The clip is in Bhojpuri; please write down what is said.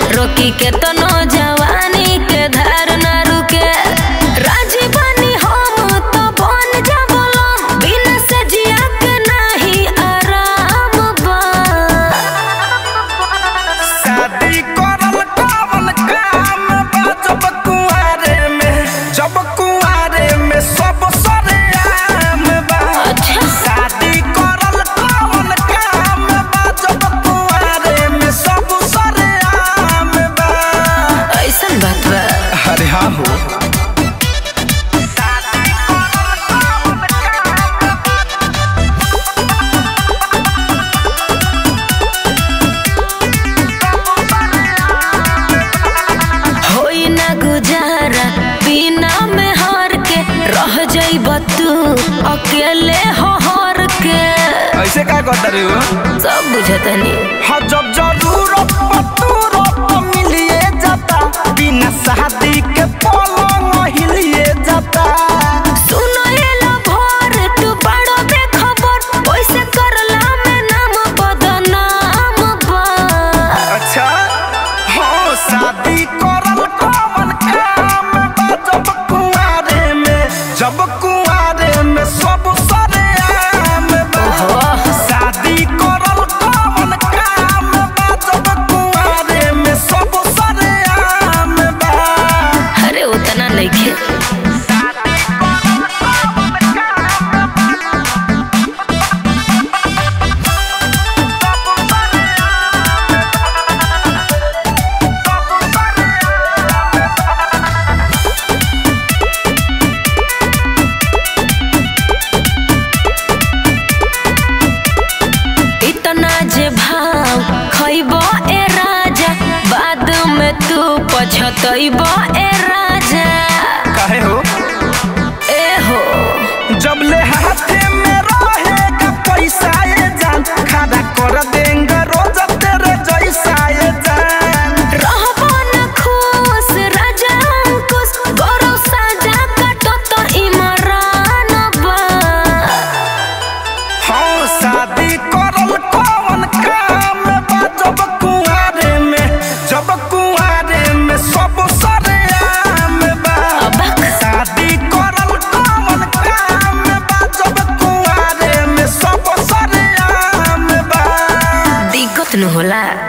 रोकी के तो जवानी के धार न रुके राजी बनी हम तो बन जा बोलो बिना से जिया के नहीं आराम बा शादी करल कवन काम बा जब कुआरे में जब कुआरे में सब सरेआम बा अच्छा। शादी करल कवन काम बा जब कुआरे में सब सरेआम बा ऐसन बात बा अरे हाँ हो होई ना गुजारा बिना में हार के रह जाइब तू अकेले हो हार के ऐसे का कहता रे हो सब बुझतनी हाँ जब जरूरत पतूरत मिलिए जाता बिना शादी के पलंग हिलिए जाता सुनो एला भोर तू बड़ो बेखबर ओइसे करला में नाम बदनाम बा अच्छा हाँ शादी करल कवन काम बा जब कुआरे में जब कुआरे में सब सरेआम बा ओहो। शादी करल कवन काम बा जब कुआरे में सब सरेआम बा अरे उतना नइखे इतना जे भाव खइबो ए राजा बाद में तू पछतइबो ए राजा काहे हो ए हो जब ले हाथे में रहेगा पैसा ये जान खड़ा कर देंगे रोज तेरे जैसा ये जान रहबो न खुश राजा अंकुश गौरव साजा काटो तो इमरान बा हाँ शादी करल कौन काम बा जब कुआरे में जब कुआरे में सब सरेआम बा अबक शादी करल कौन काम बा जब कुआरे में सब सरेआम बा दिक्कत न होला